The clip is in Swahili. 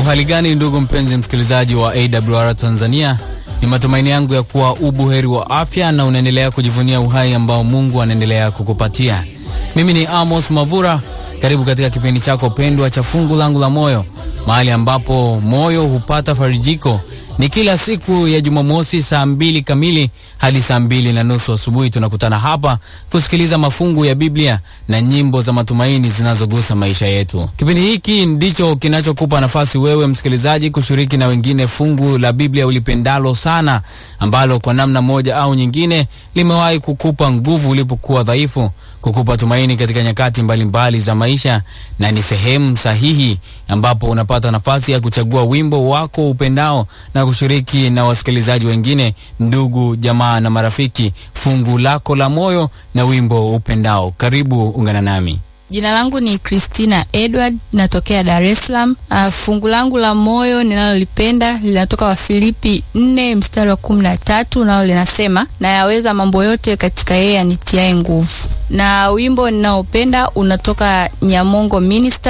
Uhali gani ndugu mpenzi msikilizaji wa AWR Tanzania, ni matumaini yangu ya kuwa ubuheri wa afya na unaendelea kujivunia uhai ambao Mungu anaendelea kukupatia. Mimi ni Amos Mavura, karibu katika kipindi chako pendwa cha Fungu Langu la Moyo, mahali ambapo moyo hupata farijiko. Ni kila siku ya Jumamosi saa mbili kamili hadi saa mbili na nusu asubuhi. Tunakutana hapa kusikiliza mafungu ya Biblia na nyimbo za matumaini zinazogusa maisha yetu. Kipindi hiki ndicho kinachokupa nafasi wewe msikilizaji kushiriki na wengine fungu la Biblia ulipendalo sana, ambalo kwa namna moja au nyingine limewahi kukupa nguvu ulipokuwa dhaifu, kukupa tumaini katika nyakati mbalimbali mbali za maisha, na ni sehemu sahihi ambapo unapata nafasi ya kuchagua wimbo wako upendao na kushiriki na wasikilizaji wengine, ndugu jamaa na marafiki, fungu lako la moyo na wimbo upendao. Karibu ungana nami. Jina langu ni Christina Edward, natokea Dar es Salaam. Uh, fungu langu la moyo ninalolipenda linatoka Wafilipi 4 mstari wa kumi na tatu nalo linasema, nayaweza mambo yote katika yeye anitiaye nguvu. Na wimbo ninaopenda unatoka Nyamongo Minister